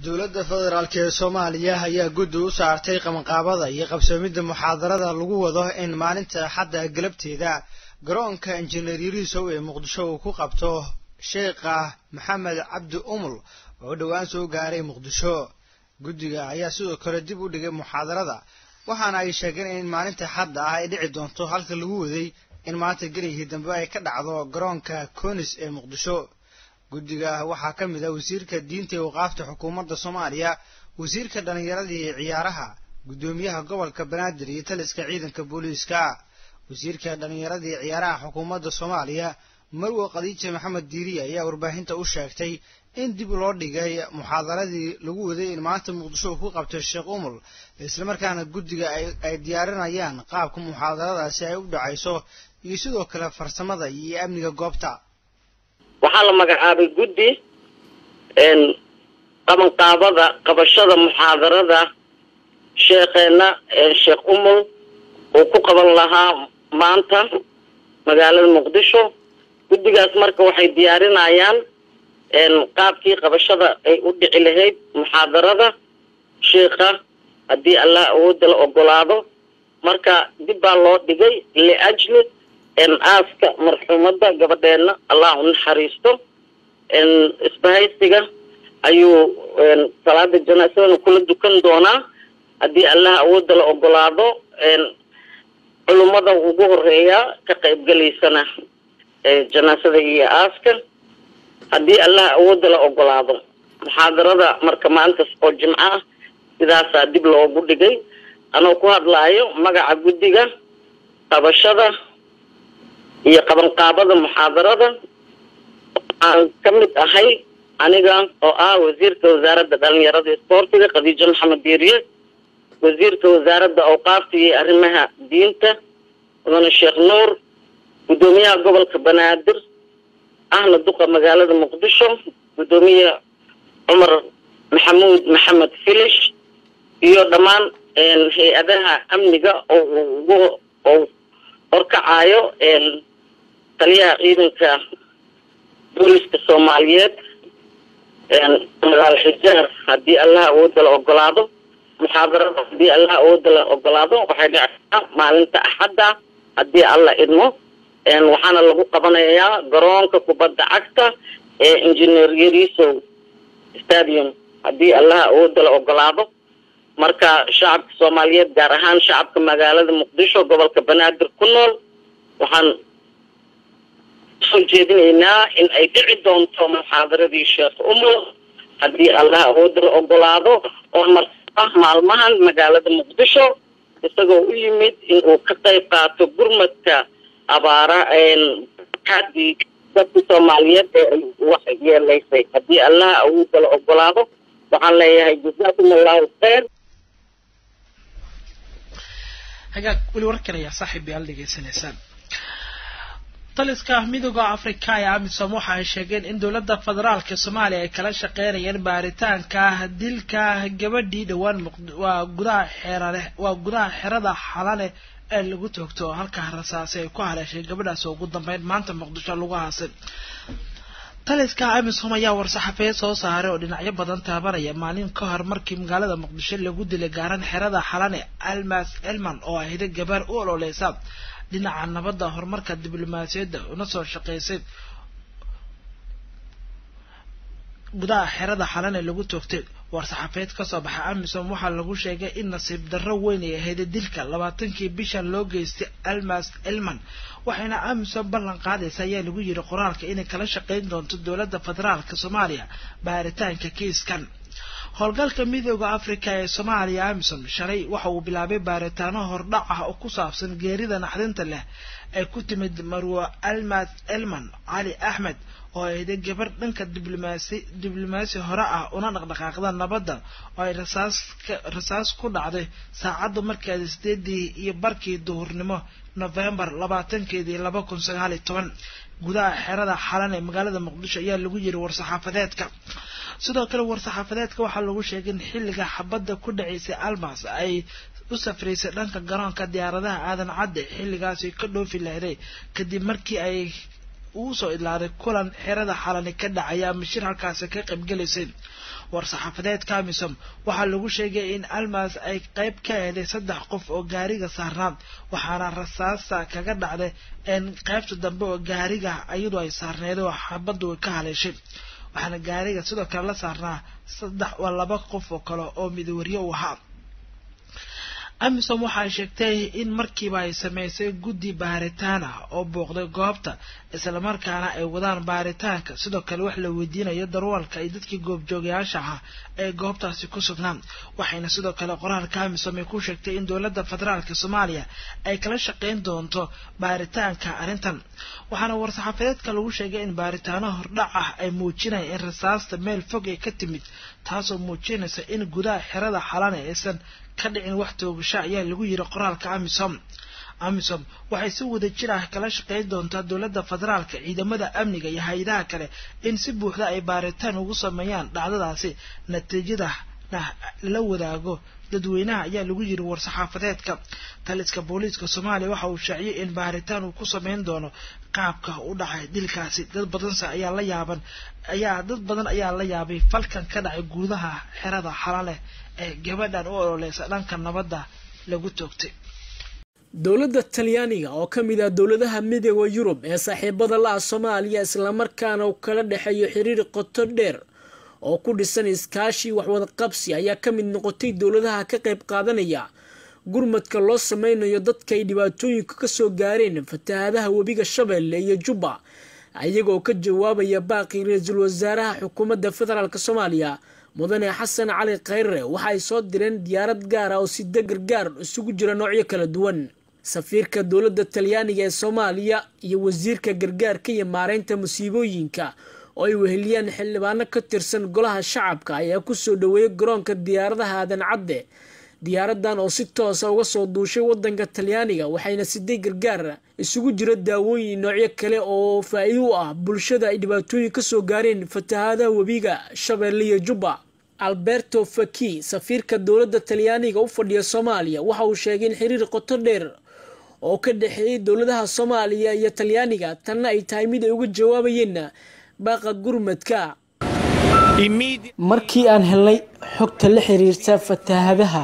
dowladda federaalk ee soomaaliya ayaa guddi u saartay qabanqaabada iyo qabsoomidda muxaadarada lagu wado in maalinta axadda galabteeda garoonka injineer yariisow ee muqdisho uu ku qabto sheekha maxamed cabdi umul oo dhowaan soo gaaray muqdisho guddiga ayaa sidoo kale dib u dhigay muxaadarada waxaana ay sheegeen in maalinta axadda ah ay dhici doonto halka lagu waday in maanta geligii dambe ay ka dhacdo garoonka konis ee muqdisho guddiga waxaa ka mid ah wasiirka diinta ee waqaafta xukuumadda soomaaliya wasiirka dhallinyarada iyo ciyaaraha guddoomiyaha gobolka banaadir iyo taliska ciidanka booliiska wasiirka dhallinyarada iyo ciyaaraha xukuumadda soomaaliya marwo khadiija maxamed diiriye ayaa warbaahinta u sheegtay in dib loo dhigay muxaadaradii lagu waday in maanta muqdisho uu ku qabtay sheekh umul islamarkaana guddiga ay diyaarinayaan qaabka muxaadaradaasi ay u dhacayso iyo sidoo kale farsamada iyo amniga goobta waxaa la magacaabay guddi qabanqaabada qabashada muxaadarada sheekheena sheekh umul uu ku qaban lahaa maanta magaalada muqdisho guddigaas marka waxay diyaarinayaan qaabkii qabashada ay u dhici lahayd muxaadarada sheikha haddii allah awoodda la ogolaado marka dib baa loo dhigay liajli aaska marxuumadda gabadheena allah u naxariisto isbahaysiga ayuu salaada janaasadana kula dukan doonaa haddii allah awoodda la ogolaado culummada ugu horeeya ka qaybgalaysana janaasada iyo aaska haddii allah awoodda la ogolaado muxaadarada marka maantas oo jimco ah sidaasaa dib loogu dhigay anoo ku hadlaayo magaca guddiga qabashada iyo qabanqaabada muxaadarada waxaan ka mid ahay aniga oo ah wasiirka wasaaradda dhalinyarada isboortiga khadiijo maxamed diiriye wasiirka wasaaradda awqaafta iyo arrimaha diinta mudane sheekh nuur guddoomiyaha gobolka banaadir ahna duqa magaalada muqdisho guddoomiye cumar maxamuud maxamed filish iyo dhammaan hay-adaha amniga oo ugu oo horkacayo taliyaha ciidanka booliska soomaaliyeed magaal xijaar haddii allah awoodda la ogolaado muxaadarada haddii allah awoodda la ogolaado waxay dhictaa maalinta axadda haddii alla idmo waxaana lagu qabanayaa garoonka kubadda cagta ee engineer yarisow stadium haddii allah awoodda la ogolaado marka shacabka soomaaliyeed gaar ahaan shacabka magaalada muqdisho gobolka banaadir ku nool waxaan soo jeedinaynaa in ay dhici doonto muxaadaradii sheekh umul haddii allah awoodda la ogolaado oo marka maalmahan magaalada muqdisho isagoo u yimid in uu ka qayb qaato gurmadka abaara hadii dadka soomaaliyeed ee ay wax yeelaysay haddii allah awoodda la ogolaado waxaan leeyahay jazaakum allahu khayr hagaag weli warkan ayaa saaxiib yaal dhegeysanaysaan taliska midooda afrika ee amisom waxa ay sheegeen in dowladda federaalka soomaaliya ay kala shaqeynayeen baaritaanka dilka gabadhii dhowaan waa gudaha xeerale waa gudaha xerada xalane ee lagu toogto halkaa rasaasi ay ku haleeshay gabadhaas oo ugu dambeyn maanta muqdisho lagu haasay taliska amisom ayaa war-saxaafeed soo saaray oo dhinacyo badan taabanaya maalin ka hor markii magaalada muqdisho lagu dilay gaaran xerada xalane almas elman oo ahida gabaar u ololeysa dhinaca nabadda horumarka diblomaasiyadda una soo shaqeysay gudaha xerada xalane lagu toogtay war-saxaafeed kasoo baxay amisom waxaa lagu sheegay in nasiib darro weyn ay ahayd dilka labaatankii bishan loo geystay almas elman waxayna amisom ballan qaadaysa ayaa lagu yiri qoraalka inay kala shaqeyn doonto dowladda federaalka soomaaliya baaritaanka kiiskan howlgalka midooda africa ee soomaaliya amisom shalay waxa uu bilaabay baaritaano hordhac ah oo ku saabsan geerida naxdinta leh ay ku timid marwo almas elman cali axmed oo ayday gabar dhanka diblomaasi diblomaasi hore ah una dhaqdhaqaaqda nabadda oo ay rasaas rasaas ku dhacday saacadda markeeda sideedii iyo barkii duhurnimo novembar labaatankeedii laba kun sagaal iyo toban gudaha xerada xalan ee magaalada muqdisho ayaa lagu yiri war-saxaafadeedka sidoo kale war-saxaafadeedka waxaa lagu sheegay in xilliga xabadda ku dhacaysay almas ay u safraysay dhanka garoonka diyaaradaha aadan cadde xilligaasi ka dhoofi lahday kadib markii ay uu soo idlaaday kulan xerada xalani ka dhacaya ama shir halkaasi ka qaybgelaysay war-saxaafadeedka amisom waxaa lagu sheegay in almas ay qayb ka eeday saddex qof oo gaariga saarnaa waxaana rasaasa kaga dhacday in qaybta dambe oo gaariga iyadoo ay saarneed oo xabaddu ay ka haleeshay waxaana gaariga sidoo kale la saarnaa saddex waa laba qof oo kale oo midawarye u ahaa amisom waxay sheegtay in markiiba ay sameysay guddi baaritaan ah oo booqday goobta islamarkaana ay wadaan baaritaanka sidoo kale wax la weydiinayo darwalka iyo dadkii goobjoogayaasha ahaa ee goobtaasi ku sugnaan waxayna sidoo kale qoraalka amisom ay ku sheegtay in dowladda federaalka soomaaliya ay kala shaqeyn doonto baaritaanka arrintan waxaana war-saxaafadeedka lagu sheegay in baaritaano hordhac ah ay muujinayaan in rasaasta meel fog ay ka timid taasoo muujinaysa in gudaha xerada xalane aysan ka dhicin wax toogasho ayaa lagu yiri qoraalka amisom amisom waxay si wada jir ah kala shaqeyn doontaa dowladda federaalka ciidamada amniga iyo hay-adaha kale in si buuxda ay baaritaan ugu sameeyaan dhacdadaasi natiijadana la wadaago dadweynaha ayaa lagu yiri war-saxaafadeedka taliska booliiska soomaaliya waxa uu shaaciyay in baaritaan uu ku sameyn doono qaabka u dhacay dilkaasi dad badanse ayaa la yaaban ayaa dad badan ayaa la yaabay falkan ka dhacay gudaha xerada xalaleh ee gabadhan u ololeysa dhanka nabadda lagu toogtay dowladda talyaaniga oo ka mid ah dowladaha midooda yurub ee saaxiibada la-ah soomaaliya islamarkaana uu kala dhexeeyo xiriir qoto dheer oo ku dhisan iskaashi waxwada qabsi ayaa ka mid noqotay dowladaha ka qayb qaadanaya gurmadka loo sameynayo dadka ay dhibaatooyinka kasoo gaareen fatahaadaha webiga shabeelle iyo jubba iyagoo ka jawaabaya baaqii ra-iisul wasaaraha xukuumadda federaalk soomaaliya mudane xasan cali khayre waxa ay soo direen diyaarad gaar ah oo sida gargaar isugu jira noocyo kala duwan safiirka dowladda talyaaniga ee soomaaliya iyo wasiirka gargaarka iyo maareynta musiibooyinka oo ay weheliyaan xildhibaano ka tirsan golaha shacabka ayaa kusoo dhaweeyay garoonka diyaaradaha aadan cadde diyaaradan oo si toosa uga soo duushay wadanka talyaaniga waxayna siday gargaar isugu jira daawooyin noocyo kale oo faa-iido u ah bulshada ay dhibaatooyin kasoo gaareen fatahaadaha webiga shabeelle iyo jubba alberto faki safiirka dowladda talyaaniga u fadhiya soomaaliya waxa uu sheegay in xiriir qoto dheer oo ka dhexeeyay dowladaha soomaaliya iyo talyaaniga tanna ay tahay mid ay uga jawaabayeen baaqa gurmadka markii aan helnay xogta la xiriirta fatahaadaha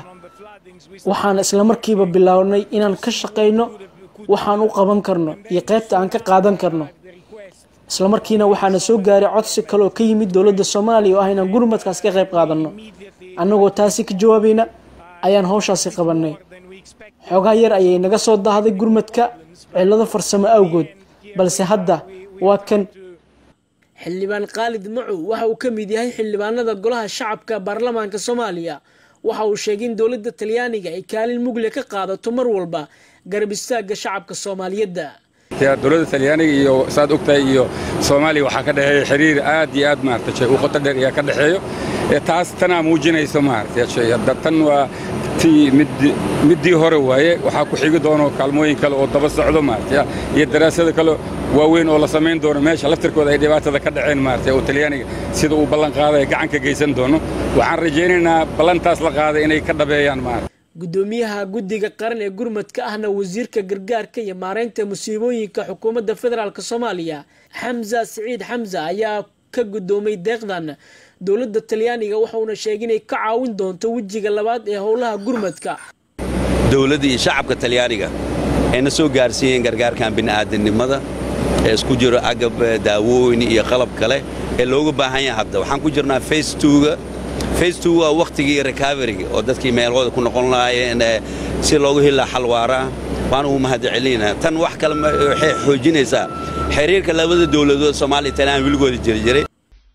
waxaan islamarkiiba bilownay inaan ka shaqayno waxaan u qaban karno iyo qaybta aan ka qaadan karno islamarkiina waxaana soo gaaray codsi kale oo ka yimid dowladda soomaaliya oo ah inaan gurmadkaas ka qayb qaadanno annagoo taasi ka jawaabayna ayaan howshaasi qabanay xoogaa yar ayay naga soo daahday gurmadka cillado farsamo awgood balse hadda waa kan xildhibaan khaalid macow waxa uu ka mid yahay xildhibaanada golaha shacabka baarlamaanka soomaaliya waxa uu sheegay in dowladda talyaaniga ay kaalin mugle ka qaadato mar walba garab istaaga shacabka soomaaliyeedda dowladda talyaaniga iyo saad ogtahay iyo soomaaliya waxaa ka dhexeeya xiriir aad iyo aad maarata u qoto dheer ayaa ka dhexeeyo taas tanaa muujinayso maarata tan waa tii middii hore waaye waxaa ku xigi doono kaalmooyin kale oo daba socdo maarata iyo daraasada kale waaweyn oo la samayn doono meesha laftirkooda ay dhibaatada ka dhaceen maarata oo talyaaniga sida uu ballan qaaday gacan ka geysan doono waxaan rajaynaynaa ballantaas la qaaday inay ka dhabeeyaan maarata gudoomiyaha guddiga qaran ee gurmadka ahna wasiirka gargaarka iyo maareynta musiibooyinka xukuumadda federaalk soomaaliya xamza siciid xamza ayaa ka gudoomay deeqdan dowladda talyaaniga waxauna sheegay inay ka caawin doonto wejiga labaad ee howlaha gurmadka dowladda iyo shacabka talyaaniga ayna soo gaarsiiyeen gargaarkan bini'aadanimada ee isku jiro agab daawooyin iyo qalab kale ee looga baahan yahay hadda waxaan ku jirnaa face twoga face two waa wakhtigii recoveryga oo dadkii meelhooda ku noqon lahaayeen si loogu heli xal waara waan ugu mahadcelinaa tan wax kale waxay xoojinaysaa xiriirka labada dowladood soomaaliya talyaan wiligooda jiri jiray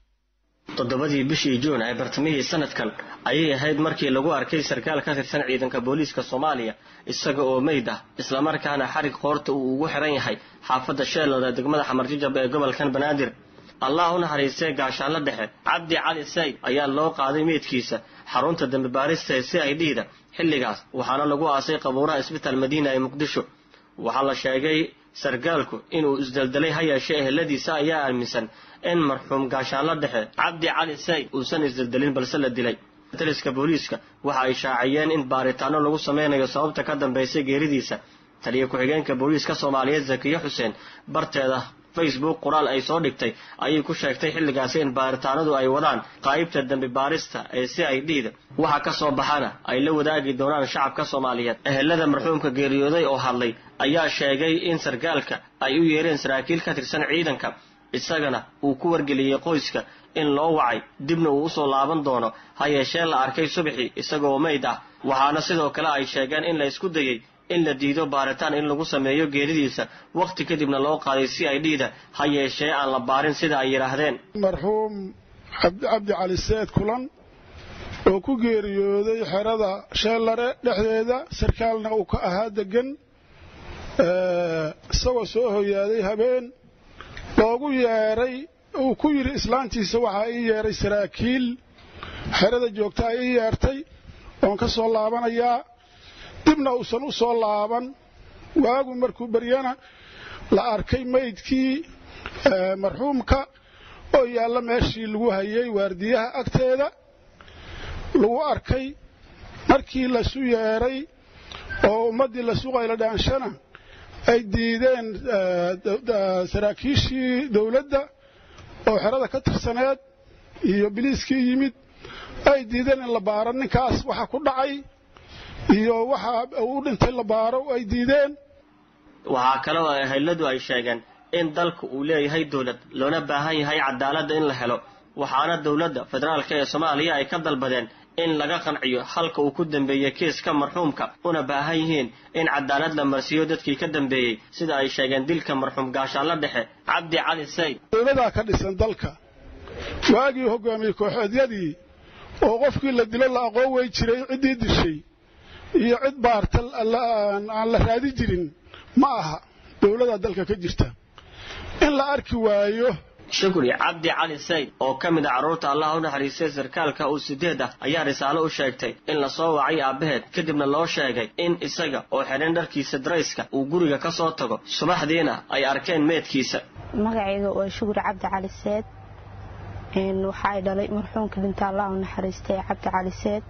toddobadii bishii juun ee bartamihii sanadkan ayay ahayd markii lagu arkay sarkaal ka tirsan ciidanka booliiska soomaaliya isaga oo meyd ah islamarkaana xarig qoorta uu ugu xiran yahay xaafadda sheelada degmada xamarjijab ee gobolkan banaadir allah u naxariistee gaashaanla dhexe cabdi cali sayd ayaa loo qaaday meydkiisa xarunta dambi baarista ee c i d da xilligaas waxaana lagu aasay qabuuraha isbitaal madiina ee muqdisho waxaa la sheegay sarkaalku inuu isdeldelay ha yeeshee eheladiisa ayaa aaminsan in marxuum gaashaanla dhexe cabdi cali sayd uusan isdeldelin balse la dilay taliska booliiska waxa ay shaaciyeen in baaritaano lagu sameynayo sababta ka dambaysay geeridiisa taliya ku-xigeenka booliiska soomaaliyeed zakiye xuseen barteeda facebook qoraal ay soo dhigtay ayay ku sheegtay xilligaasi in baaritaanadu ay wadaan qaybta dembi baarista ee c i d da waxa ka soo baxana ay la wadaagi doonaan shacabka soomaaliyeed ehelada marxuumka geeriyooday oo hadlay ayaa sheegay in sarkaalka ay u yeereen saraakiil ka tirsan ciidanka isagana uu ku wargeliyey qoyska in loo wacay dibna uu usoo laaban doono ha yeeshee la arkay subaxii isagoo meyd ah waxaana sidoo kale ay sheegeen in la isku dayey in la diido baaritaan in lagu sameeyo geeridiisa wakhti kadibna loo qaaday c i d da ha yeeshee aan la baarin sida ay yidhaahdeen marxuum cabdi cali seed kulan oo ku geeriyooday xerada sheellare dhexdeeda sarkaalna uu ka ahaa degan isagoo soo hoyaaday habeen loogu yeeray uu ku yidhi islaantiisa waxaa ii yeeray saraakiil xerada joogtaa ii yeertay oon ka soo laabanayaa dibna uusan u soo laaban waagu markuu beryana la arkay maydkii marxuumka oo yaalla meeshii lagu hayay waardiyaha agteeda lagu arkay markii lasu yeeray oo ummaddii la suqayla dhaanshana ay diideen saraakiishii dawladda oo xerada ka tirsaneed iyo biliiskii yimid ay diideen in la baaro ninkaas waxa ku dhacay iyo waxa uu dhintay la baaro ay diideen waxaa kale oo eheladu ay sheegeen in dalku uu leeyahay dowlad loona baahan yahay cadaaladda in la helo waxaana dowladda federaalk ee soomaaliya ay ka dalbadeen in laga qanciyo halka uu ku dambeeyey kiiska marxuumka una baahan yihiin in cadaalad la marsiiyo dadkii ka dambeeyey sida ay sheegeen dilka marxuum gaashaanla dhexe cabdi cali sayd dowladaa ka dhisan dalka waagii hogaamiyey kooxeedyadii oo qofkii la dilo la aqoon wey jiray ciddii dishay iyo cid baarta aan la raadi jirin ma aha dowladaa dalka ka jirta in la arki waayo shukri cabdi cali sayd oo ka mid a carruurta allah u naxariistay sarkaalka uu sideed ah ayaa risaalo u sheegtay in lasoo wacay aabbaheed kadibna loo sheegay in isaga oo xidhan dharkiisa darayska uu guriga ka soo tago subaxdiina ay arkeen meedkiisa magacayga waa shukri cabdi cali seed waxaay dhalay marxuumka dhinta allah u naxariistay cabdi cali seed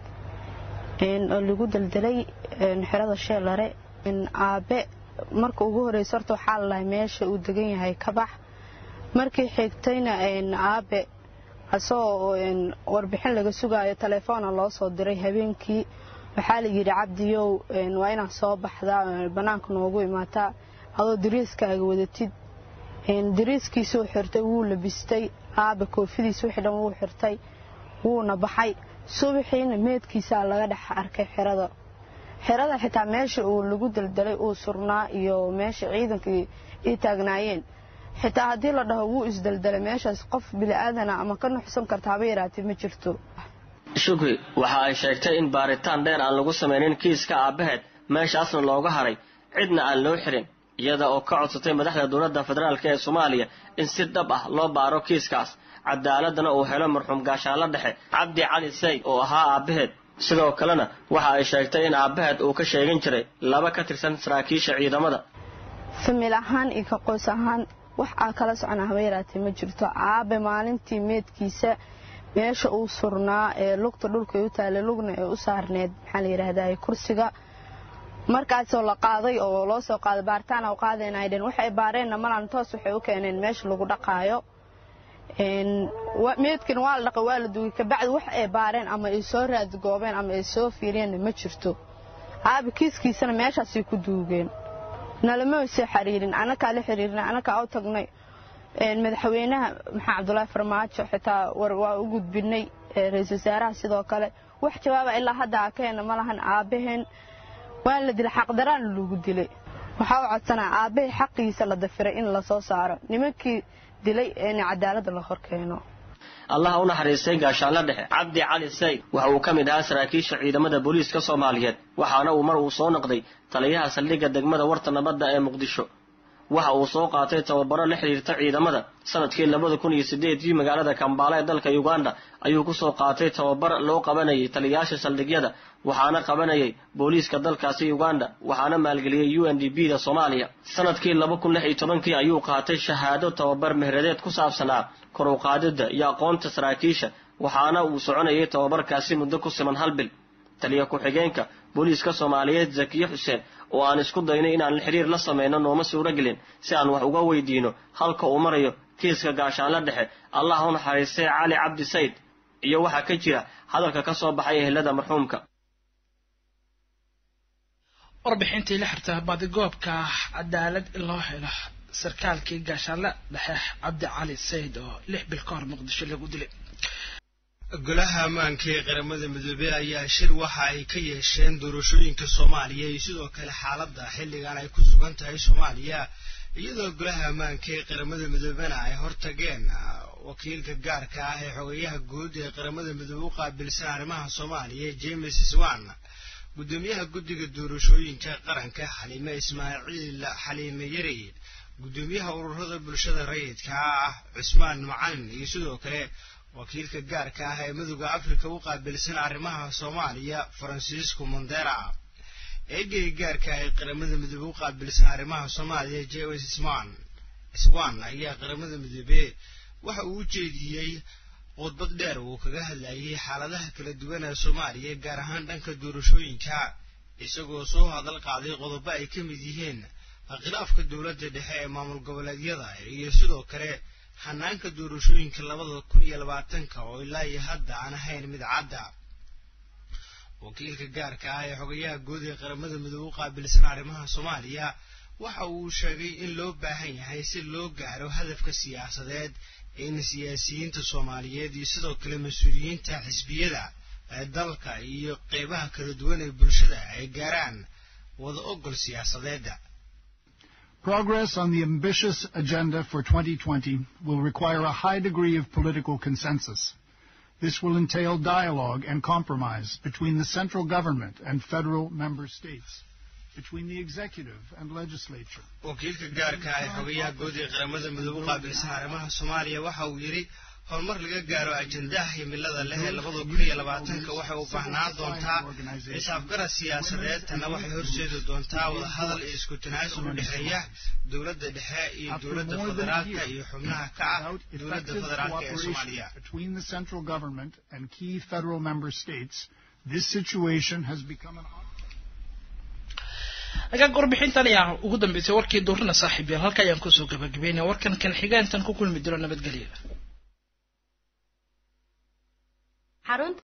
oo lagu daldalay xerada sheelare aabe marka ugu horeysa horta waxaa lalahay meesha uu degan yahay kabax markii xigtayna aabe asagoo warbixin laga sugaayo taleefoona loo soo diray habeenkii waxaa la yidhi cabdiyow waa inaad soo baxdaa bannaanka noogu imaataa adoo dariiskaaga wadatid dariiskiisuu xirtay wuu labistay aabe koofidiis wixii dhan wuu xirtay wuuna baxay subaxiina meedkiisaa laga dhex arkay xerada xerada xitaa meesha uu lagu daldalay uu surnaa iyo meesha ciidankii ii taagnaayeen xitaa haddii la dhaho wuu isdaldalay meeshaas qof bili'aadana ama ka nuxsan karta haba yaraatee ma jirto shukri waxa ay sheegtay in baaritaan dheer aan lagu samaynin kiiska aabbaheed meeshaasna looga haray cidna aan loo xirin iyada oo ka codsatay madaxda dowladda federaalk ee soomaaliya in si dhab ah loo baaro kiiskaas cadaaladana uu helo marxuum gaashaanla dhexe cabdi cali sayd oo ahaa aabbaheed sidoo kalena waxa ay sheegtay in aabbaheed uu ka sheegan jiray laba ka tirsan saraakiisha ciidamada famil ahaan iyo ka qoys ahaan wax aa kala socon haba yaraatee ma jirto aabe maalintii meedkiisa meesha uu surnaa ee lugta dhulkay u taallay lugna ee u saarneed maxaa la yidhaahdaa kursiga markaasoo la qaaday oo loo soo qaaday baaritaan u qaadayna ay dheen waxay baareenna malan toos waxay u keeneen meesha lagu dhaqaayo meedkan waa la dhaqay waa la dugay kabacdi wax ay baareen ama ay soo raadgoobeen ama ay soo fiiriyeenna ma jirto aabe kiiskiisana meeshaasay ku duugeen nalama soo xiriirin anakaa la xiriirin anakaa u tagnay madaxweynaha maxaa cabdulaahi farmaajo xitaa waa u gudbinay ra-isul wasaaraha sidoo kale wax jawaaba ilaa hadda akeena ma lahan aabbaheen waan la dilay xaqdaraan lagu dilay waxaa u codsanaa aabbahay xaqiisa la dafiray in lasoo saaro nimankii dilay in cadaaladda la horkeeno allah u naxariistay gaashaanla dhexe cabdi cali sayd waxa uu ka mid ahaa saraakiisha ciidamada booliiska soomaaliyeed waxaana uu mar uu soo noqday taliyaha saldhigga degmada warta nabadda ee muqdisho waxa uu soo qaatay tababaro la xidhiirta ciidamada sanadkii labada kun iyo sideedii magaalada kambaala ee dalka uganda ayuu kusoo qaatay tababar loo qabanayay taliyayaasha saldhigyada waxaana qabanayay booliiska dalkaasi uganda waxaana maalgeliyey u n d b da soomaaliya sanadkii laba kun lix iyo tobankii ayuu qaatay shahaado tababar mehradeed ku saabsanaa kor u qaadidda iyo aqoonta saraakiisha waxaana uu soconayay tababarkaasi muddo ku siman hal bil taliya ku-xigeenka booliiska soomaaliyeed zakiye xuseen oo aan isku dayno inaan xiriir la samayno nooma suuro gelin si aan wax uga weydiino halka uu marayo kiiska gaashaanla dhexe allah u naxariistay cali cabdi sayd iyo waxaa ka jira hadalka ka soo baxay ehelada marxuumka warbixintii la xirta baadigoobka cadaalad in loo helo sarkaalkii gaashaanle dhexe cabdi cali sayd oo lix bil ka hor muqdisho lagu dilay golaha ammaanka ee qaramada midoobey ayaa shir waxa ay ka yeesheen doorashooyinka soomaaliya iyo sidoo kale xaaladda xilligan ay ku sugan tahay soomaaliya iyadoo golaha ammaanka ee qaramada midoobena ay hortageen wakiilka gaarka ah ee xogeyaha guud ee qaramada midoobe u qaabilsan arrimaha soomaaliya james swan gudoomiyaha guddiga doorashooyinka qaranka xaliime ismaaciil xaliime yari gudoomiyaha ururada bulshada rayidka ah cusmaan macalin iyo sidoo kale wakiilka gaarka ah ee midooda afrika u qaabilsan arrimaha soomaaliya faransiisco mondera eegayga gaarka ah ee qaramada midoobe u qaabilsan arrimaha soomaaliya james swan swan ayaa qaramada midoobe waxa uu u jeediyey khudbad dheer uu kaga hadlayay xaaladaha kala duwan ee soomaaliya gaar ahaan dhanka doorashooyinka isagoo soo hadal qaaday qodobo ay ka mid yihiin khilaafka dowladda dhexe ee maamul goboleedyada iyo sidoo kale hanaanka doorashooyinka labada kun iyo labaatanka oo ilaa iyo hadda aan ahayn mid cadda wakiilka gaarka ah ee xogayaha guud ee qaramada midoobe u qaabilsan arrimaha soomaaliya waxa uu sheegay in loo baahan yahay si loo gaaro hadafka siyaasadeed in siyaasiyiinta soomaaliyeed iyo sidoo kale mas-uuliyiinta xisbiyada ee dalka iyo qeybaha kala duwan ee bulshada ay gaaraan wada ogol siyaasadeeda Progress on the ambitious agenda for 2020 will require a high degree of political consensus. This will entail dialogue and compromise between the central government and federal member states, between the executive and legislature. wakiilka gaarka ah ee xogayaha guud ee qaramada midoobe u qaabilsan arrimaha soomaaliya waxa uu yidhi horumar laga gaaro ajendaha himilada leh ee labada kun iyo labaatanka waxay u baahnaan doontaa xisaabgarad siyaasadeed tanna waxay horseedi doontaa wadahadal iyo isku tanaasul u dhexeeya dowladda dhexe iyo dowladda federaalka iyo xubnaha ka ah dowladda federaalka ee soomaaliya Between the central government and key federal member states, this situation has become an agaag warbixintan ayaa ugu dambeysay warkii duurina saaxiib yaal halka ayaan kusoo gabagabeynaya warkan kan xigeentan ku kulmi diro nabadgelya